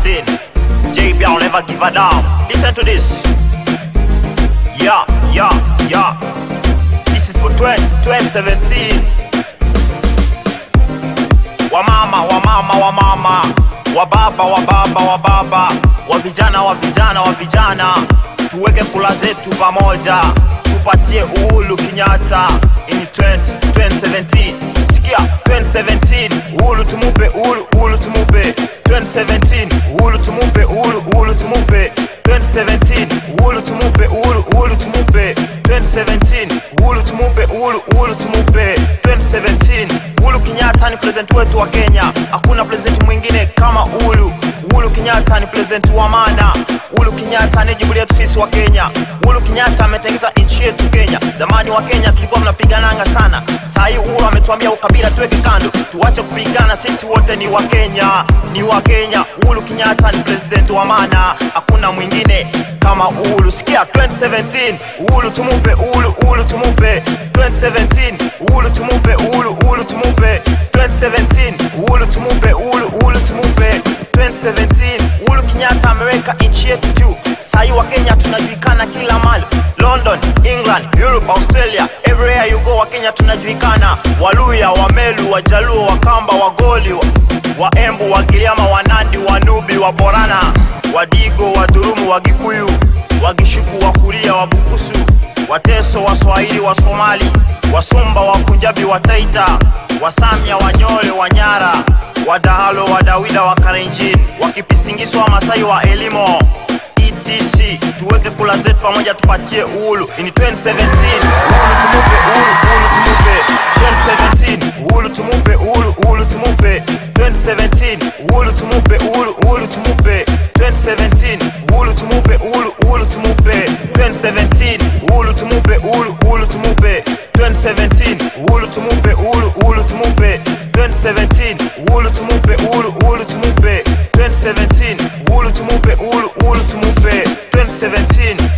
scene. JB, I'll never give a damn. Listen to this. Yeah, yeah, yeah. This is for 20, 2017. Wamama, wamama, wamama, wababa, wababa, wababa, wa vijana, wa vijana, wa vijana, tuweke kula zetu pamoja, tupatie uhuru Kenyatta in 20, 2017. Sikia 2017, uhuru tumupe, uhuru, uhuru tumupe 2017, uhuru tumupe, uhuru, uhuru tumupe 2017, uhuru tumupe, uhuru, uhuru tumupe 2017, uhuru tumupe, uhuru, uhuru tumupe 2017. Uhuru Kenyatta ni president wetu wa Kenya, hakuna president mwingine kama Uhuru. Uhuru Kenyatta ni president wa maana. Uhuru Kenyatta ni jibu letu sisi wa Kenya. Uhuru Kenyatta ametengeza nchi yetu Kenya. Zamani wa Kenya tulikuwa mnapigananga sana, saa hii Uhuru ametuambia ukabila tuweke kando, tuache kupigana, sisi wote ni wa Kenya, ni wa Kenya. Uhuru Kenyatta ni president wa maana, hakuna mwingine kama Uhuru. Sikia 2017, Uhuru tumupe, Uhuru, Uhuru tumupe 2017, Uhuru tumupe, Uhuru, Uhuru tumupe 2017, Uhuru tumupe, Uhuru, Uhuru tumupe 2017. Uhuru Kenyatta ameweka nchi yetu juu. Sahii wa Kenya tunajulikana kila mali, London, England, Europe, Australia, everywhere you go, wa Kenya tunajulikana. Waluya, Wamelu, Wajaluo, Wakamba, Wagoli, wa, Waembu, Wagiriama, Wanandi, Wanubi, Waborana, Wadigo, Wadurumu, Wagikuyu, Wagishuku, Wakuria, Wabukusu, Wateso, Waswahili, Wasomali, Wasumba, Wakunjabi, Wataita, Wasamia, Wanyole, Wanyara, Wadahalo, Wadawida, Wakarenjin, Wakipisingiswa, Wamasai wa Elimo, etc. Tuweke kula zetu pamoja, tupatie uhuru in 2017. Uhuru tumupe, uhuru, uhuru tumupe 2017. Uhuru tumupe, uhuru, uhuru tumupe 2017. Uhuru tumupe, uhuru, uhuru tumupe 2017. Uhuru tumupe, uhuru, uhuru tumupe 2017. Uhuru tumupe, uhuru, uhuru tumupe 2017. Uhuru tumupe, uhuru, uhuru tumupe 2017. Uhuru tumupe, uhuru, uhuru tumupe 2017. Uhuru tumupe, uhuru, uhuru tumupe 2017.